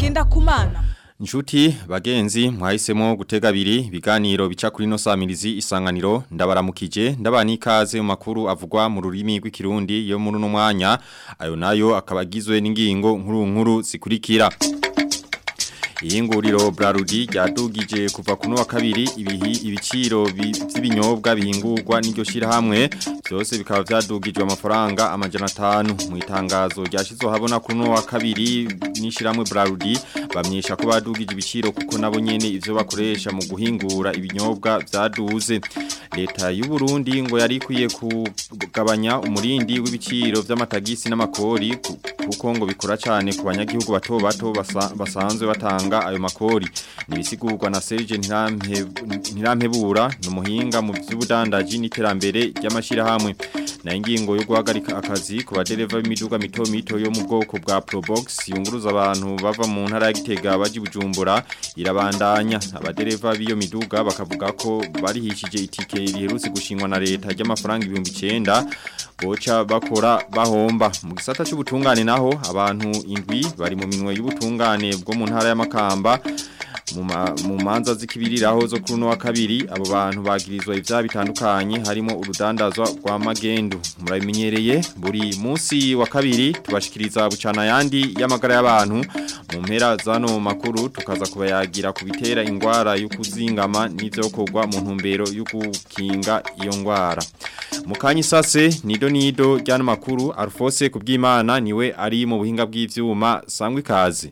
Ngendakumana Nshuti bagenzi mwahisemo gutega abiri ibiganiro bica kuri no samirizi isanganiro ndabaramukije ndabani ikaze mu makuru avugwa mu rurimi rw'ikirundi yo muri uno mwanya ayo nayo akabagizwe n'ingingo nkuru nkuru zikurikira Ihinguriro Brarudi ryadugije kuva kuno wa kabiri ibihi ibiciro by'ibinyobwa bihingurwa n'iryo shirahamwe byose bikaba vyadugijwe amafaranga amajana 5 mu itangazo ryashizwe habona kuno wa kabiri n'ishiramwe Brarudi bamyesha ko badugije ibiciro kuko nabo nyene ivyo bakoresha mu guhingura ibinyobwa vyaduze leta y'u Burundi ngo yari kwiye kugabanya umurindi w'ibiciro vy'amatagisi n'amakori kuko ngo bikora cyane ku banyagihugu bato bato basa, basanzwe batanga ayo makori nibisigurwa na Serge Ntirampebura numuhinga mu by'ubudandaji n'iterambere ry'amashirahamwe na ingingo yo guhagarika akazi ku badereva b'imiduga mito mito yo mu bwoko bwa Probox yunguruza abantu bava mu ntara ya Gitega baji Bujumbura irabandanya abadereva b'iyo miduga bakavuga ko barihishije itike riherutse gushingwa na leta ry'amafaranga 1900 boca bakora bahomba mu gisata cy'ubutungane naho abantu indwi bari mu minwe y'ubutungane bwo mu ntara y'amakamba mu manza zikibiriraho zo kuri wa kabiri abo bantu bagirizwa ivyaha bitandukanye harimo urudandazwa rwa magendu murabimenyereye buri munsi wa kabiri tubashikiriza bucana yandi y'amagara y'abantu mu mpera zano makuru tukaza kubayagira ku bitera ingwara yo kuzingama n'ivyokorwa mu ntumbero yo gukinga iyo ngwara mukanyi sase nido nido ryano makuru Alphonse kubwimana niwe ari mu buhinga bw'ivyuma sangwe kazi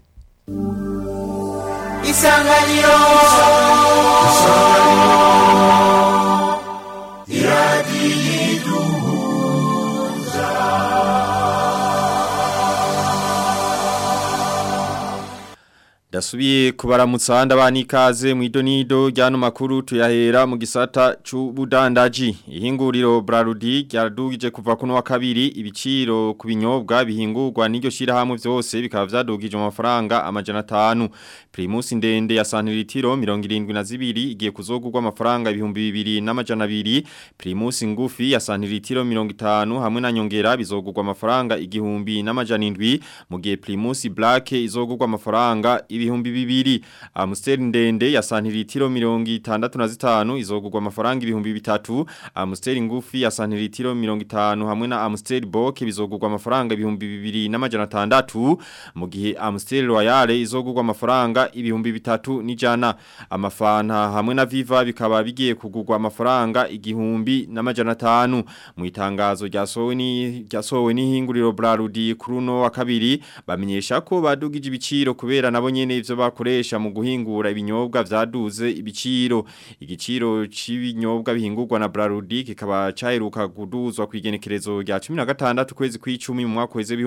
isanganiro iradiyiduhuza Dasubiye kubaramutsa ndabani ikaze mu idonido ryano makuru tuyahera mu gisata c'ubudandaji ihinguriro Brarudi ryadugije kuva kuno wa kabiri ibiciro ku binyobwa bihingurwa n'iryo shirahamwe vyose bikaba vyadugije amafaranga amajana 5 Primus ndende ya santilitiro 72 igiye kuzogurwa amafaranga ibihumbi 2 n'amajana 2 Primus ngufi ya santilitiro 50 hamwe na nyongera bizogurwa amafaranga igihumbi n'amajana 7 mu gihe Primus Black izogurwa amafaranga ibihumbi bibiri Amstel ndende ya santilitiro mirongi itandatu na zitanu izogurwa amafaranga ibihumbi bitatu Amstel ngufi ya santilitiro mirongi itanu hamwe na Amstel Boke bizogurwa amafaranga ibihumbi bibiri n'amajana atandatu mu gihe Amstel Royale izogurwa amafaranga ibihumbi bitatu n'ijana amafanta hamwe na Viva bikaba bigiye kugurwa amafaranga igihumbi n'amajana atanu mu itangazo ryasowe ni ryasowe n'ihinguriro Brarudi kuruno wa kabiri bamenyesha ko badugije ibiciro kubera nabo nyene ivyo bakoresha mu guhingura ibinyobwa vyaduze ibiciro igiciro c'ibinyobwa bihingurwa na Brarudi kikaba caheruka kuduzwa kwigenekerezo rya 16 kwezi kw'icumi mu mwaka weze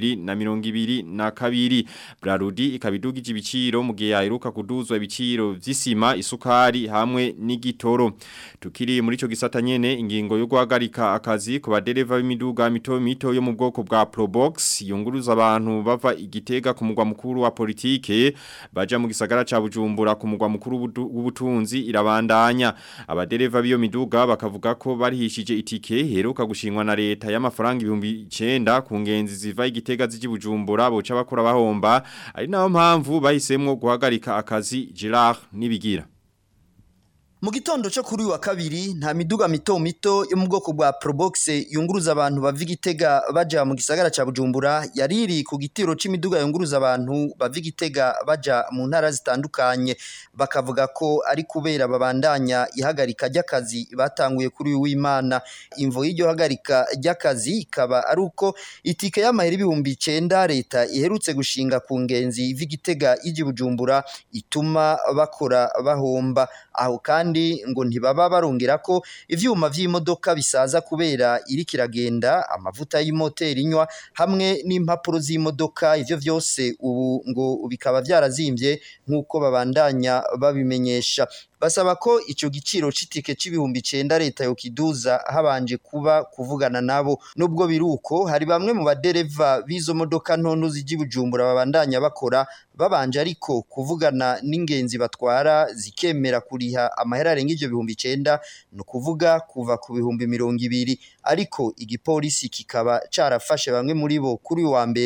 2022 Brarudi ikabidugije ibiciro mu gihe yaheruka kuduzwa ibiciro vy'isima isukari hamwe n'igitoro tukiri muri ico gisata nyene ingingo yo guhagarika akazi ku badereva b'imiduga mito mito yo mu bwoko bwa Probox yunguruza abantu bava igitega ku mugwa mukuru wa politike baja mu gisagara ca Bujumbura ku mugwa mukuru w'ubutunzi irabandanya abadereva biyo miduga bakavuga ko barihishije itike heruka gushingwa na leta y'amafaranga ibihumbi 9 ku ngenzi ziva igitega ziji Bujumbura boca bakora bahomba ari naho mpamvu bahisemwo guhagarika akazi Gerard nibigira Mu gitondo cyo kuri wa kabiri nta miduga mito mito yo mu bwoko bwa Probox yunguruza abantu bava igitega baja mu gisagara ca Bujumbura yariri ku gitiro c'imiduga yunguruza abantu bava igitega baja mu ntara zitandukanye bakavuga ko ari kubera babandanya ihagarika ry'akazi batanguye kuri w'Imana imvo y'iryo hagarika ry'akazi ikaba ari uko itike y'amahera ibihumbi 9 leta iherutse gushinga ku ngenzi v'igitega iji Bujumbura ituma bakora bahomba aho kandi ngo ntibaba barongera ko ivyuma vy'imodoka bisaza kubera iri kiragenda amavuta y'imoteri inywa hamwe n'impapuro z'imodoka ivyo vyose ubu ngo bikaba vyarazimvye nk'uko babandanya babimenyesha basaba ko ico giciro c'itike c'ibihumbi 9 leta yo kiduza habanje kuba kuvugana nabo nubwo biruko hari bamwe mu badereva bizo modoka ntonto ziji Bujumbura babandanya bakora babanje ariko kuvugana n'ingenzi batwara zikemera kuriha amahera arenga ivyo bihumbi 9 no kuvuga kuva ku bihumbi mirongo ibiri ariko igipolisi kikaba carafashe bamwe muri bo kuri wa mbere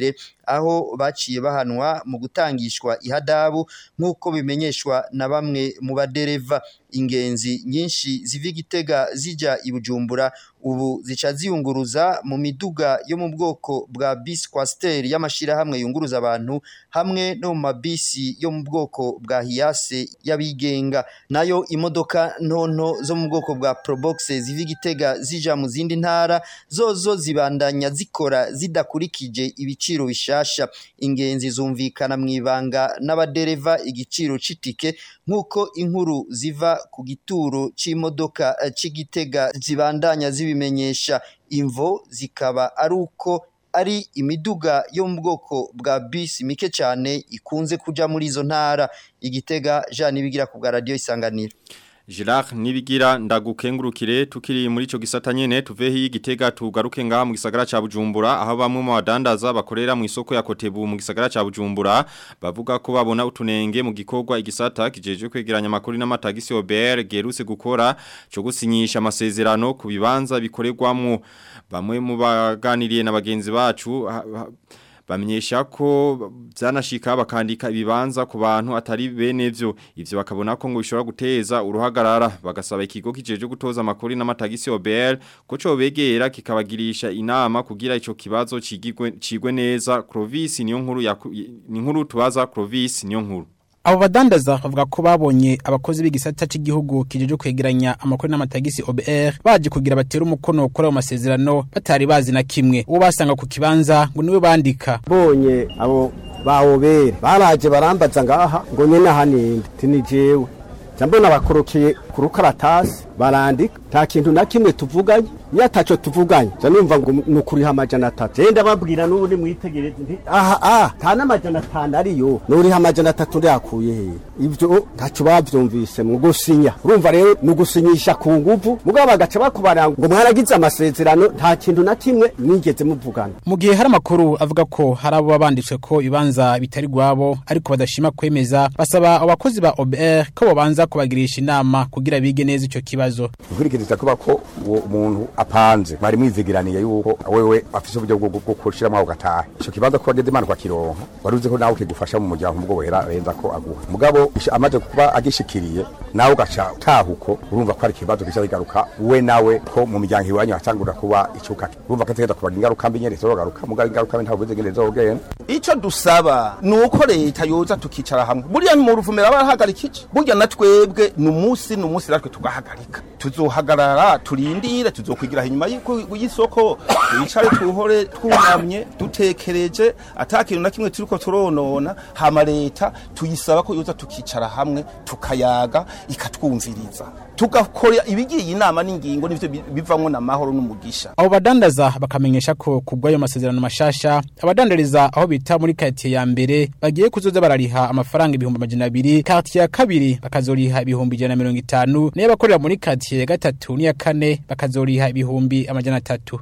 aho baciye bahanwa mu gutangishwa ihadabu nk'uko bimenyeshwa na bamwe mu badereva ingenzi nyinshi ziva igitega zija i Bujumbura ubu zica ziyunguruza mu miduga yo mu bwoko bwa bisi kwasiteri y'amashirahamwe yunguruza abantu hamwe no mu mabisi yo mu bwoko bwa hiyase y'abigenga nayo imodoka ntonto zo mu bwoko bwa probox ziva igitega zija mu zindi ntara zozo zibandanya zikora zidakurikije ibiciro bishasha ingenzi zumvikana mu ibanga n'abadereva igiciro c'itike nk'uko inkuru ziva ku gituro c'imodoka eh, c'igitega zibandanya zibimenyesha imvo zikaba ari uko ari imiduga yo mu bwoko bwa bisi mike cyane ikunze kuja muri izo ntara igitega Jean Nibigira ku bwa radio isanganiro Girard nibigira ndagukengurukire tukiri muri ico gisata nyene tuvehi igitega tugaruke ngaha mu gisagara ca Bujumbura aho bamwe mu badandaza bakorera mu isoko ya Kotebu mu gisagara ca Bujumbura bavuga ko babona utunenge mu gikorwa igisata kijeje kwegeranya makuru n'amatagisi OBR geruse gukora cyo gusinyisha amasezerano ku bibanza bikorerwamwo bamwe mu baganiriye na bagenzi bacu ha- ha- bamenyesha ko byanashika bakandika ibibanza ku bantu atari bene vyo ivyo bakabona ko ngo bishobora guteza uruhagarara bagasaba ikigo kijeje gutoza amakuru n'amatagisi OBR ko cyo begera kikabagirisha inama kugira ico kibazo cigigwe cigwe neza Clovis niyo nkuru ya ni nkuru tubaza Clovis niyo nkuru Abo badandaza bavuga ko babonye abakozi b'igisata cy'igihugu kijeje kwegeranya amakuru n'amatagisi OBR baje kugira batera umukono kuri ayo masezerano batari bazi na kimwe uwo basanga ku kibanza ngo niwe bandika bonye abo bawobera baraje barambaza ngaha ngo nyene ahaninde tini jewe mbona bakorokiye ku rukaratasi barandika nta kintu na kimwe tuvuganye iyo ataco tuvuganye ja numva ngo ni ukuriha amajana atatu je ndababwira n'ubundi mwitegereze nti aha ah nta n'amajana atanu ariyo nuriha amajana atatu ndayakuye hehe ivyo ntaco bavyumvise mu gusinya urumva rero ni ugusinyisha ku nguvu mugabo bagaca bakubarira ngo mwaragize amasezerano nta kintu na kimwe mwigeze muvugana mu gihe hari amakuru avuga ko hari abo babanditswe ko ibibanza bitari gwabo ariko badashima kwemeza basaba abakozi ba OBR ko bobanza kubagirisha inama kugira bige neza ico kibazo ukurikiriza kuba ko uwo umuntu apanze mwari mwizigiraniye yuko wewe afise uburyo bwo bwo kushiramo aho gataha ico kibanza ko wageze imana kwakironka wari uzi ko nawe kigufasha mu muryango mubwo wera renza ko aguha mugabo ish- amaze kuba agishikiriye nawe ugaca tahuko urumva ko ari ikibazo gica kigaruka we nawe ko mu miryango iwanyu hatangura kuba icuka urumva ko ategeza kubaga ingaruka mbi nyene zorogaruka mugabo ingaruka mbi ntabwo uzi ingene zogenda icyo dusaba ni uko leta yoza tukicara hamwe buriya mu ruvumera barahagarika iki burya na twebwe ni umunsi ni umunsi natwe tugahagarika tuzohagarara turindire tuzokwigira inyuma y'iko- y'isoko twicare tuhore twunamye dutekereje ata kintu na kimwe turiko turonona hama leta tuyisaba ko yoza tukicara hamwe tukayaga ikatwumviriza tugakora ibigiye inama n'ingingo nivyo bi- bivamwo n'amahoro n'umugisha abo badandaza bakamenyesha ko kubw'ayo masezerano mashasha abadandariza aho bita muri quartier ya mbere bagiye kuzoza barariha amafaranga ibihumbi amajana abiri quartier ya kabiri bakazoriha ibihumbi ijana na mirongo itanu nayo abakorera muri quartier ya gatatu n'iya kane bakazoriha ibihumbi amajana atatu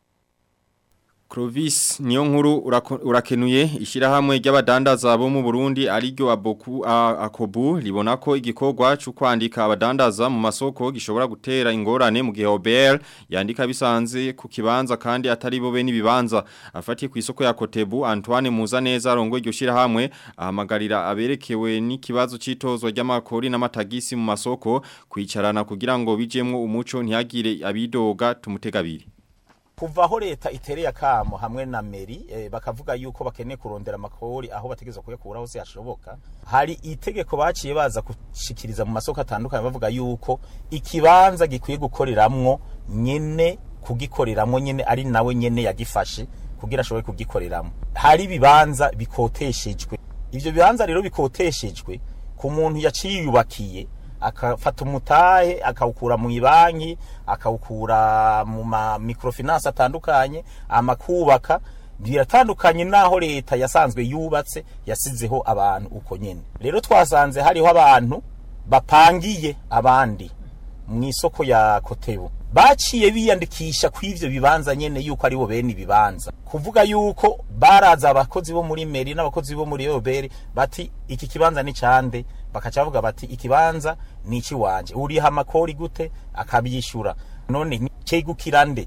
Clovis niyo nkuru urako- urakenuye ishirahamwe ry'abadandaza bo mu Burundi ariryo aboku a- akobu libona ko igikorwa cyo kwandika abadandaza mu masoko gishobora gutera ingorane mu gihe OBR yandika bisanze ku kibanza kandi atari bo bene ibibanza afatiye ku isoko ya Kotebu Antoine Muzaneza arongo iryo shirahamwe ahamagarira aberekewe n'ikibazo citozwa ry'amakori n'amatagisi mu masoko kwicarana kugira ngo bijemwo umuco ntihagire abidoga tumutegabiri kuva aho leta itereye akamo hamwe na meri eh, bakavuga yuko bakeneye kurondera amakori aho bategeza kuyakura hose hashoboka hari itegeko baciye baza gushikiriza mu masoko atandukanye bavuga yuko ikibanza gikwiye gukoreramwo nyene kugikoreramwo nyene ari nawe nyene yagifashe kugira ashobore kugikoreramwo hari ibibanza bikoteshejwe ivyo bibanza rero bikoteshejwe ku muntu yaciyubakiye akafata umutahe akawukura mu ibanki akawukura mu ma microfinance atandukanye amakubaka biratandukanye naho leta yasanzwe yubatse yasizeho abantu uko nyene rero twasanze hariho abantu bapangiye abandi mu isoko ya kotebu baciye biyandikisha ku ivyo bibanza nyene yuko aribo bene ibibanza kuvuga yuko baraza abakozi bo muri meri n'abakozi bo muri oberi bati iki kibanza ni cande bakaca bavuga bati ikibanza ni iki wanje uriha amakori gute akabyishura none ni cegukira nde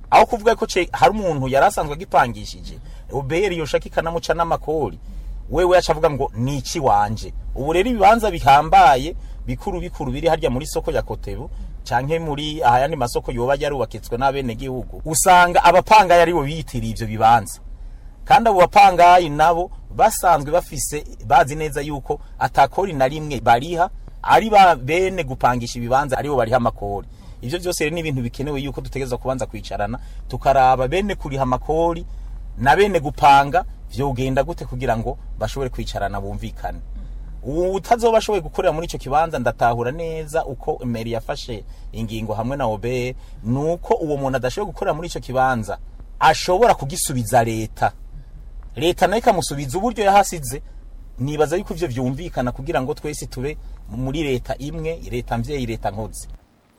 aho kuvuga ko ce hari umuntu yari asanzwe agipangishije obr yoshaka ikanamuca n'amakori wewe yaca avuga ngo ni iki wanje ubu rero ibibanza bihambaye bikuru bikuru biri harya muri soko ya kotebu canke muri ayandi masoko yoba yarubakitswe n'abenegihugu usanga abapangayi aribo biyitiriye ivyo bibanza kandi abo bapangayi nabo basanzwe bafise bazi neza yuko atakori na rimwe bariha ari ba bene gupangisha ibibanza aribo bariha amakori ivyo vyose rero ni ibintu bikenewe yuko dutegereza kubanza kwicarana tukaraba bene kuriha amakori na bene gupanga vyogenda gute kugira ngo bashobore kwicarana bumvikane ubu utazoba ashoboye gukorera muri ico kibanza ndatahura neza uko meri yafashe ingingo hamwe na obe nuko uwo muntu adashoboye gukorera muri ico kibanza ashobora kugisubiza leta leta nayo ikamusubiza uburyo yahasize nibaza yuko ivyo vyumvikana kugira ngo twese tube muri leta imwe leta mvyeyi leta nkozi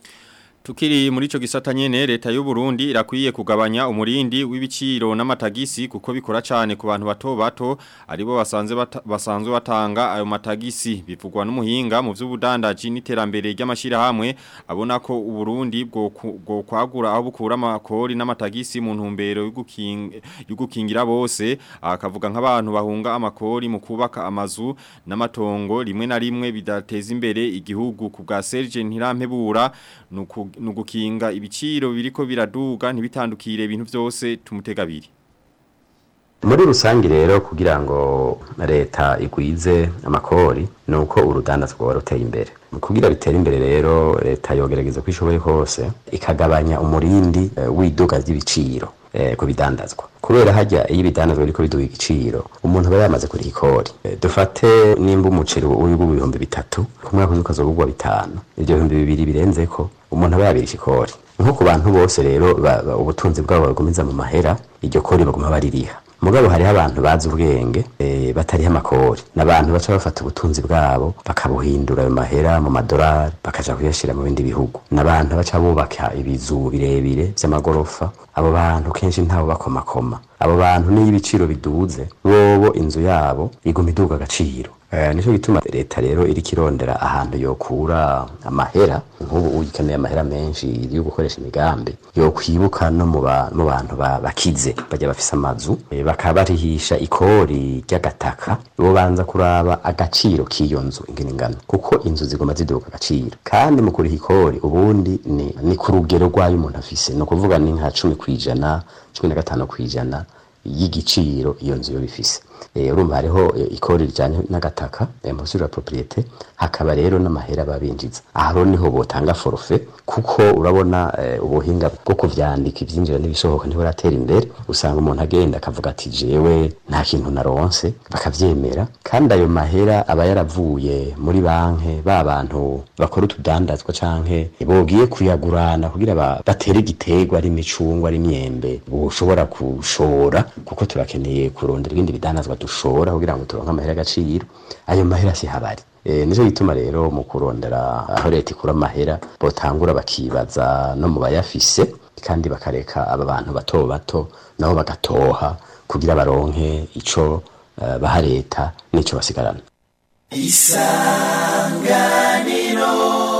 Tukiri muri ico gisata nyene leta y'u Burundi irakwiye kugabanya umurindi w'ibiciro n'amatagisi kuko bikora cyane ku bantu bato bato aribo basanze bata, basanzwe batanga ayo matagisi bivugwa n'umuhinga mu vy'ubudandaji n'iterambere ry'amashira hamwe abona ko u Burundi bwo bwo kwagura aho bukura amakori n'amatagisi mu ntumbero y'ugukingira bose akavuga nk'abantu bahunga amakori mu kubaka amazu n'amatongo rimwe na rimwe bidateza imbere igihugu ku bwa Serge Ntirampebura nuko nugukinga ibiciro biriko biraduga ntibitandukire ibintu byose tumutegabiri muri rusange rero kugira ngo leta igwize amakori nuko urudandazwa rwa ruteye imbere kugira bitere imbere rero leta yogerageza ko ishoboye hose ikagabanya umurindi uh, w'iduga ry'ibiciro eh, ku bidandazwa kubera hajya iyo ibidandazwa biriko biduga igiciro umuntu aba yamaze kuriha ikori eh, dufate nimba umuceri uri mu bihumbi bitatu ku mwaka uzi ukazogurwa bitanu ibyo bihumbi bibiri birenzeko umuntu aba yabirisha ikori nko ku bantu bose rero ubutunzi bwabo bagumiza mu mahera iryo kori baguma baririha mugabo hariho abantu bazi ubwenge e, batariho amakori n'abantu baca bafata ubutunzi bwabo bakabuhindura ayo mahera mu madolari bakaja kuyashira mu bindi bihugu n'abantu baca bubaka ibizu birebire vy'amagorofa abo bantu kenshi ntabo bakomakoma abo bantu niyo ibiciro biduze bobo inzu yabo iguma iduga agaciro Eh, nico gituma leta rero iri kirondera ahantu yokura amahera nk'ubu uyikeneye amahera menshi yo gukoresha imigambi yokwibuka no mu bantu bakize bajya bafise amazu e, bakaba barihisha ikori ry'agataka bo banza kuraba agaciro k'iyo nzu ingene ingana kuko inzu zigoma ziduka agaciro kandi mu kuriha ikori ubundi ni, ni ku rugero rw'ayo umuntu afise ni ukuvuga ni nka cumi kw'ijana cumi na gatanu kw'ijana y'igiciro iyo nzu yo bifise urumva hariho ikori rijyanye n'agataka amasura ya propriete hakaba rero n'amahera babinjiza aho niho botanga forfe kuko urabona ubuhinga bwo kuvyandika ivyinjira n'ibisohoka ntiburatera imbere usanga umuntu agenda akavuga ati jewe nta kintu naronse bakavyemera kandi ayo mahera aba yaravuye muri banke ba bantu bakora utudandazwa canke bogiye kuyagurana kugira batere igiterwa ari imicungwa ari imyembe bushobora kushora kuko turakeneye kurondera ibindi bidandazwa dushora kugira ngo turonke amahera agaciro ayo mahera si habari e, nico gituma rero mu kurondera aho leta ikura amahera botangura bakibaza no mu bayafise kandi bakareka aba bantu bato bato nabo bagatoha kugira baronke ico uh, baha leta n'ico basigarana isanganiro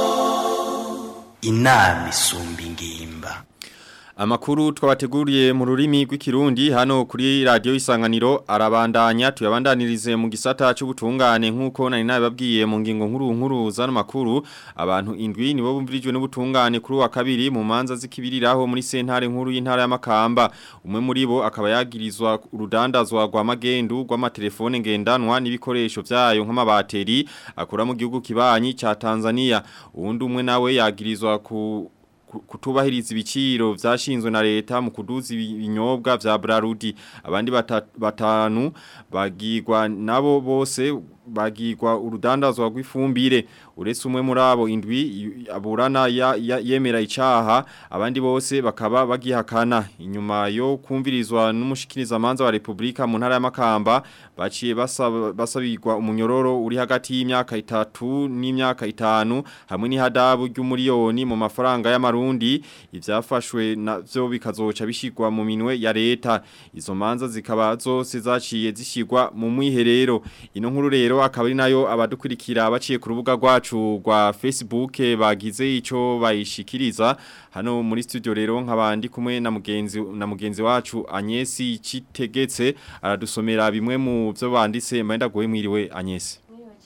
inama isumba ingimba Amakuru twabateguriye mu rurimi rw'ikirundi hano kuri radio isanganiro arabandanya tuyabandanirize mu gisata cy'ubutungane nkuko nari nababwiye mu ngingo nkuru nkuru zano makuru abantu indwi nibo bumvirijwe n'ubutungane kuri wa kabiri mu manza zikibiriraho muri sentare nkuru y'intara y'amakamba umwe muri bo akaba yagirizwa urudandazwa rwa magendu rw'amatelefone ngendanwa n'ibikoresho byayo nk'amabateri akora mu gihugu kibanyi ca Tanzania uwundi umwe nawe yagirizwa ku kutubahiriza ibiciro vyashinzwe na leta mu kuduza ibinyobwa vya Brarudi abandi batanu bagirwa nabo bose bagirwa urudandazwa rw'ifumbire uretse umwe muri abo indwi aburana ya, ya, yemera icaha abandi bose bakaba bagihakana inyuma yo kumvirizwa n'umushikiriza manza wa Republika mu ntara y'amakamba baciye basabirwa basa umunyororo uri hagati y'imyaka itatu n'imyaka itanu hamwe n'ihadabu ry'umuriyoni mu mafaranga y'amarundi ivyafashwe navyo bikazoca bishigwa mu minwe ya leta izo manza zikaba zose zaciye zishigwa mu mwiherero ino nkuru rero rero akaba ari nayo abadukurikira baciye ku rubuga rwacu rwa Facebook bagize ico bayishikiriza hano muri studio rero nk'abandi kumwe na mugenzi na mugenzi wacu Agnesi Citegetse aradusomera bimwe mu byo banditse mpenda goye mwiriwe Agnesi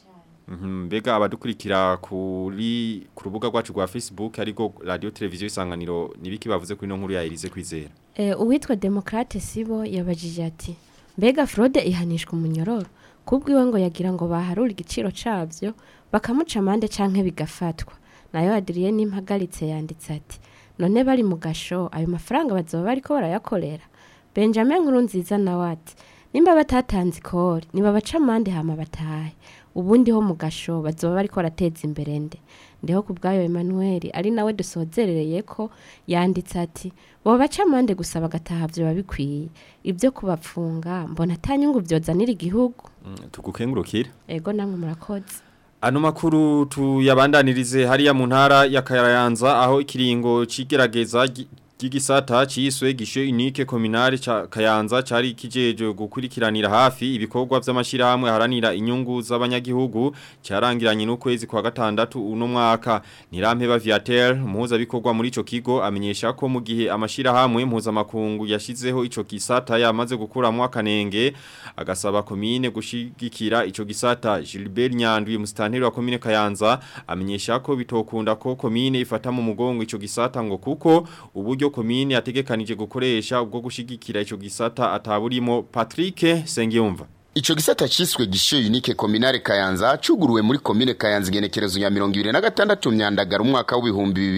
Mhm mbega abadukurikira kuri ku rubuga rwacu rwa Facebook ariko radio televiziyo isanganiro nibiki bavuze kuri no nkuru ya Elise kwizera Eh, uwitwa Demokrate Sibo yabajije ati mbega fraude ihanishwa umunyororo kubwiwe ngo yagira ngo baharure igiciro cabyo bakamuca amande canke bigafatwa nayo Adrien Impagaritse yanditse ati none bari mu gasho ayo mafaranga bazoba bariko barayakorera Benjamin Nkurunziza nawe ati nimba batatanze ikori niba baca amande hama batahe ubundi ho mu gasho bazoba bariko barateza imbere nde ndiho ku bwayo Emmanuel ari nawe dusozerereye ko yanditse ati bo baca amande gusa bagataha byo babikwiye ibyo kubapfunga mbona atanyungu byozanira igihugu Mm, tugukengurukira ego namwe murakoze Ano makuru tuyabandanirize hariya mu ntara ya Kayanza aho ikiringo cigerageza gi- ry'igisata ciswe gishe unique communale ca Kayanza cari kijeje gukurikiranira hafi ibikorwa vy'amashirahamwe haranira inyungu z'abanyagihugu carangiranye n'ukwezi kwa gatandatu uno mwaka Nirampe Viatel muhuza bikorwa muri ico kigo amenyesha ko mu gihe amashirahamwe mpuza makungu yashizeho ico gisata yamaze gukuramwa akanenge agasaba komine gushigikira ico gisata Gilbert Nyandwi mustanteri wa komine Kayanza amenyesha ko bitokunda ko komine ifata mu mugongo ico gisata ngo kuko uburyo komine yategekanije gukoresha ubwo gushigikira ico gisata ataburimo Patrick Sengiyumva Icho gisata ciswe gisho unique communale Kayanza cuguruwe muri komine Kayanza igenekerezo ya 2026 myandagara umwaka w'ibihumbi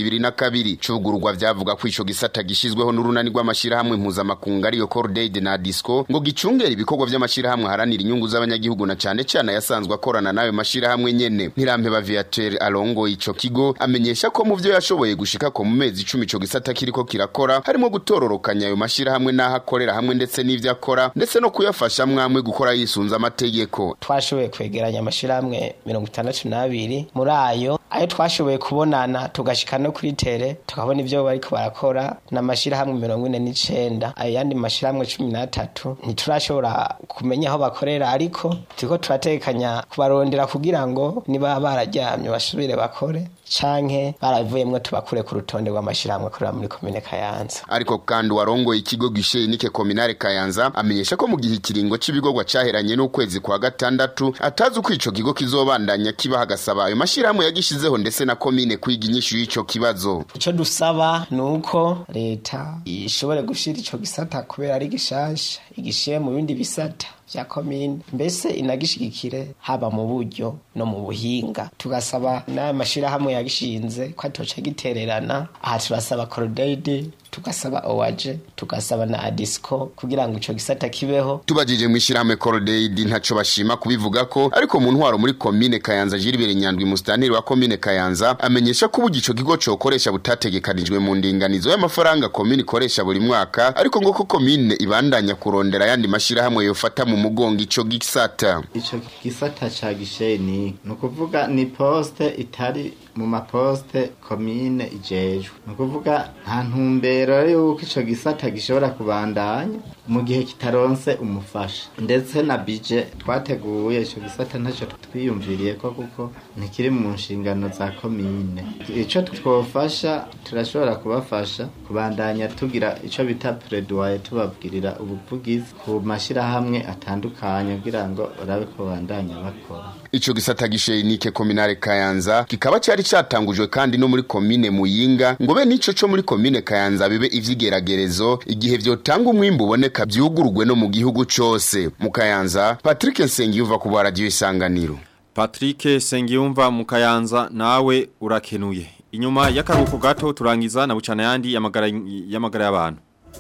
2022 cugururwa vyavuga ko ico gisata gishizweho n'urunani rw'amashirahamwe mpuzamakungu ariyo Cordaid na Disco ngo gicungera ibikorwa vy'amashirahamwe haranira inyungu z'abanyagihugu na cane cane yasanzwe akorana nayo mashirahamwe nyene Ntirampe Viatel alongo ico kigo amenyesha ko mu vyo yashoboye gushika ko mu mezi 10 ico gisata kiriko kirakora harimo gutororokanya ayo mashirahamwe n'aho akorera hamwe ndetse n'ivyo akora ndetse no kuyafasha mwamwe gukora yisunza amategeko twashoboye kwegeranya amashirahamwe mirongo itandatu n'abiri muri ayo ayo twashoboye kubonana tugashika no kuri tere tukabona ibyo bariko barakora n'amashirahamwe mirongo ine n'icenda ayo yandi mashirahamwe cumi n'atatu ntiturashobora kumenya aho bakorera ariko turiko turatekanya kubarondera kugira ngo niba bararyamye basubire bakore canke baravuyemwo tubakure ku rutonde rw'amashirahamwe akorera muri komine kayanza ariko kandi warongoye ikigo gishe nike kominare kayanza amenyesha ko mu gihe ikiringo c'ibigorwa caheranye n'ukwezi kwa gatandatu atazi uko ico kigo kizobandanya kibaha agasaba ayo mashirahamwe yagishizeho ndetse na komine kwiga inyishu y'ico kibazo ico dusaba ni uko leta ishobore gushira ico gisata kubera ari gishasha igishire mu bindi bisata vya komine mbese inagishigikire haba mu buryo no mu buhinga tugasaba n'aya mashirahamwe yagishinze ko atoca gitererana aha turasaba korodeide tugasaba owaje tugasaba na adisco kugira ngo ico gisata kibeho tubajije mu ishirahamwe Cordaid ntaco bashima kubivuga ko ariko mu ntwaro muri komine Kayanza Gilbert Nyandwi mustanteri wa komine Kayanza amenyesha ko ubugi ico kigo cokoresha butategekanijwe mu ndinganizo y'amafaranga komine ikoresha buri mwaka ariko ngo ko komine ibandanya kurondera yandi mashirahamwe yofata mu mugongo ico gisata ico gisata ca gisheni ni ukuvuga ni poste itari mu maposte komine ijejwe ni ukuvuga nta ntumbero yuko ico gisata gishobora kubandanya mu gihe kitaronse umufasha ndetse na bije twateguye ico gisata ntacyo twiyumviriye ko kuko ntikiri mu nshingano za komine ico twofasha turashobora kubafasha kubandanya tugira ico bita predoye tubabwirira ubuvugizi ku mashirahamwe atandukanye kugira ngo barabe ko bandanya bakora ico gisata gishenike kominare Kayanza kikaba cyari catangujwe kandi no muri komine Muyinga ngo be nico co muri komine Kayanza bibe ivyigeragerezo igihe vyotanga umwimbu uboneka vyugurugwe no mu gihugu cose mu Kayanza Patrick Nsengiyuva ku radio isanganiro Patrick Sengiyumva mu Kayanza nawe urakenuye inyuma y'akaruhuko gato turangiza na bucana yandi yamagara yamagara y'abantu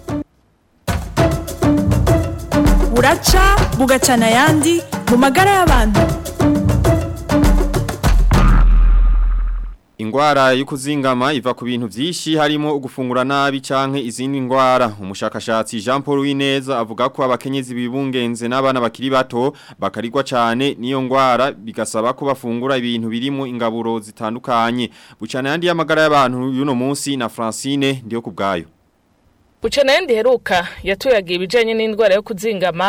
buraca bugacana yandi mu magara y'abantu Ingwara y'ukuzingama iva ku bintu vyinshi harimo ugufungura nabi canke izindi ngwara umushakashatsi Jean Paul Wineza avuga ko abakenyezi bibungenze n'abana bakiri bato bakarigwa cane niyo ngwara bigasaba ko bafungura ibintu birimo ingaburo zitandukanye bucana yandi y'amagara y'abantu yuno munsi na Francine ndiyo kubgayo Bucana yandi heruka yatuyagiye ibijanye n'indwara yo kuzingama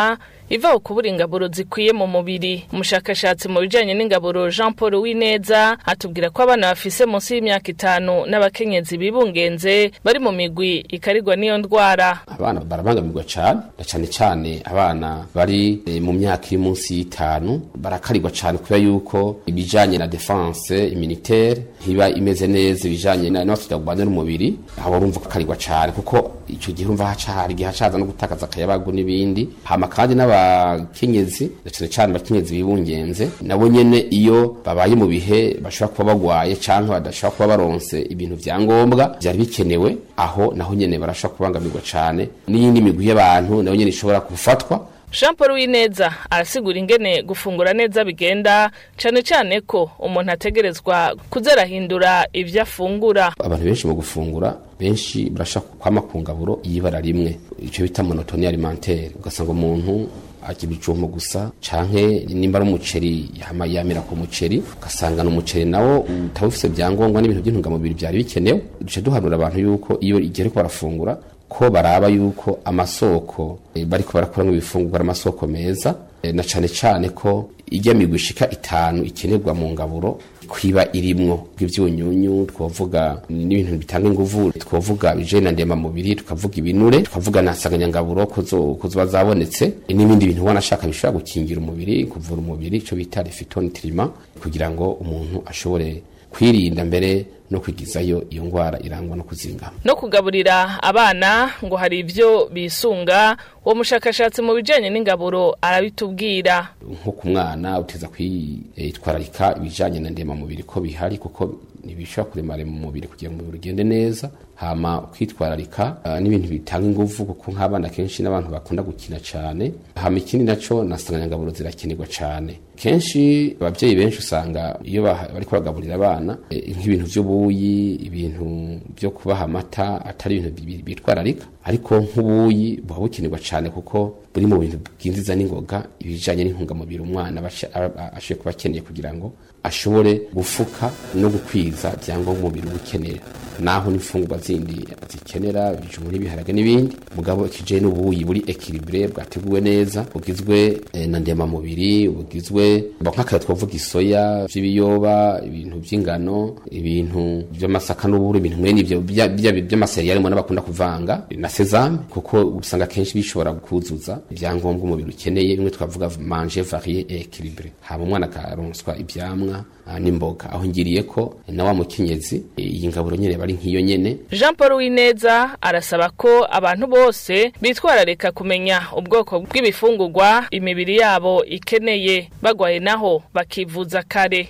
iva kubura ingaburo zikwiye mu mubiri umushakashatsi mu bijanye n'ingaburo Jean Paul Wineza atubwira ko abana bafise munsi y'imyaka itanu n'abakenyezi bibungenze bari mu migwi ikarigwa n'iyo ndwara abana barabangamirwa cyane na cyane cyane abana bari eh, mu myaka iri munsi y'itanu barakarirwa cyane kubera yuko ibijanye na defense immunitaire ntiba imeze neza ibijanye na n'abafite kubana n'umubiri abo urumva kakarirwa cyane kuko ico gihe urumva haca hari igihe hacaza no gutakaza akayabagu n'ibindi hama kandi n'abakenyezi na cyane cyane abakenyezi bibungenze nabo nyene iyo babaye mu bihe bashobora kuba bagwaye canke badashobora kuba baronse ibintu vya ngombwa vyari bikenewe aho naho nyene barashobora kubangamirwa cane n'iyindi migwi y'abantu nayo nyene ishobora gufatwa Jean Paul Wineza arasigura ingene gufungura neza bigenda cane cane ko umuntu ategerezwa kuzarahindura ivyo afungura abantu benshi mu gufungura benshi barashaka kwama ku ngaburo y'ibara rimwe icyo bita monotoni alimentaire ugasanga umuntu arya ibijumbu gusa canke nimba ari umuceri yama yamira ku muceri ugasanga n'umuceri nawo utaba ufise vyangombwa n'ibintu by'intungamubiri byari bikenewe duce duhanura abantu yuko iyo igihe ariko barafungura ko baraba yuko amasoko eh, bariko barakuramo ibifungurwa ari amasoko meza eh, na cane cane ko ijya migwi ishika itanu ikenerwa mu ngaburo kwiba irimwo bw'ivyunyunyu twovuga n'ibintu bitanga inguvu twovuga bijena ndema mubiri tukavuga ibinure tukavuga na nsanganyangaburo kuzo kuzoba zabonetse n'ibindi bintu wanashaka bishobora gukingira umubiri kuvura umubiri ico bita refitonutriment kugira ngo umuntu ashobore kwirinda mbere no kwigizayo iyo ngwara irangwa no kuzingama no kugaburira abana ngo hari ivyo bisunga uwo mushakashatsi mu bijanye n'ingaburo arabitubwira nko ku mwana uteza kwitwararika ibijanye na ndema mubiri ko bihari kuko ntibishobora kuremare mu mubiri kugira ngo umubiri ugende neza hama kwitwararika uh, n'ibintu bitanga inguvu kuko nk'abana kenshi n'abantu bakunda gukina cyane hama ikindi naco nasanganyangaburo zirakenerwa cyane kenshi abavyeyi benshi usanga iyo bariko baragaburira abana e, nk'ibintu vy'ubuyi ibintu byo kubaha amata atari ibintu bitwararika ariko nk'ubuyi buba bukenerwa cyane kuko buri mu bintu bwinjiza n'ingoga ibijanye n'intungamubiri umwana ashoboye kuba akeneye kugira ngo ashobore gufuka no gukwiza byangombwa umubiri ukenera naho n'imfungurwa zindi zikenera ibijumbu n'ibiharage n'ibindi mugabo ikije n'ubuyi buri equilibre bwateguwe neza bugizwe eh, na ndemamubiri bugizwe nk'akaya twavuga isoya vy'ibiyoba ibintu vy'ingano ibintu vy'amasaka n'uburu ibintu mwene ivyo by'amaseriyali mbona bakunda kuvanga na sesame kuko usanga kenshi bishobora kuzuza ibyangombwa umubiri ukeneye bimwe twavuga manger varié et équilibré hama umwana akaronswa ivyamwa n'imboga aho ngiriye ko na wa mukenyezi iyi ngaburo nyene bari nk'iyo nyene Jean Paul Wineza arasaba ko abantu bose bitwararika kumenya ubwoko bw'ibifungurwa imibiri yabo ikeneye bagwaye naho bakivuza kare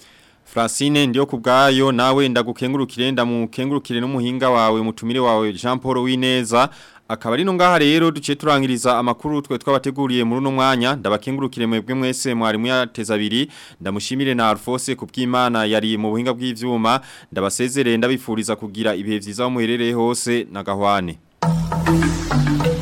Francine ndiyo kubgayo nawe ndagukengurukire ndamukengurukire n'umuhinga wawe mutumire wawe Jean Paul Wineza akaba ari ngaha rero duce turangiriza amakuru twe twabateguriye muri uno mwanya ndabakengurukire mwebwe mwese mwarimu yateza abiri ndamushimire na Alphonse kubw'Imana yari mu buhinga bw'ivyuma ndabasezerere ndabifuriza kugira ibihe vyiza mu herereye hose na gahwane